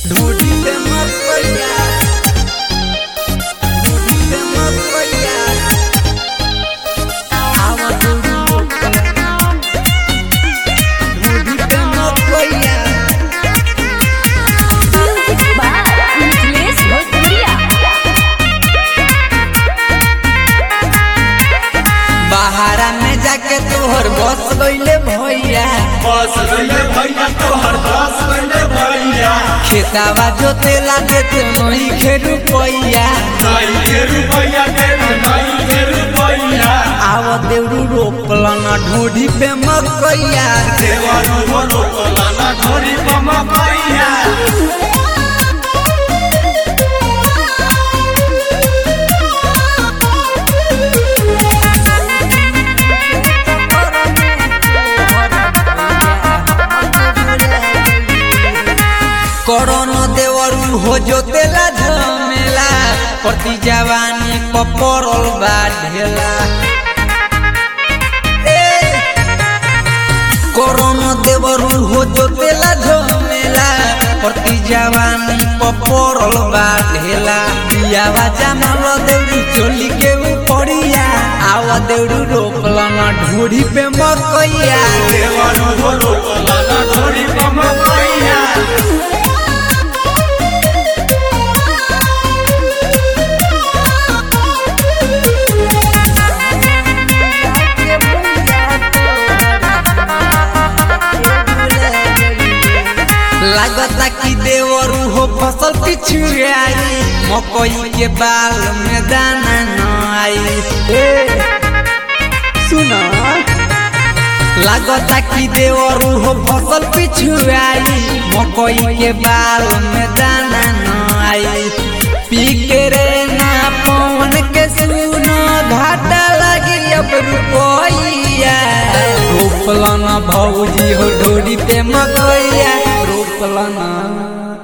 ढूंढी पे मत पड़िया ढूंढी पे मत पड़िया आवा ढूंढी ढूंढी पे मत पड़िया Music by Niklesh Bhatia. बहारा में जाके तोहर बस गईले भैया बस गईले भैया तोहर बस गईले भैया खेतावा जोतेला देते नहीं खे रुपैया नाई के रुपैया दे नाई के रुपैया आव देवरू रोपलन ढूंढी पे मकैया देवरू हो रोकला ना ढोरी बम पैया करोन देवरू हो जोतेला झमेला प्रति जवानी पपरल बा ढेला ए, करोन देवरू हो जोतेला झमेला प्रति जवानी पपरल बा ढेला दियावा जमाल देवरू चोली के ऊपरिया आवा देवरू रोपलन ढूढ़ी पे मकैया देवरू हो रोकला ना ढोरी बम पैया लागता कि देवरू हो फसल पिछुआई मकई के बाल में दाना न आई सुना लागता कि देवरू हो फसल पिछुआई मकई के बाल में दाना न आई पी के रे ना पवन के सुनो घाटा लगी अब रुपैया रोपलन भौजी हो ढोरी पे मकैया रोपलन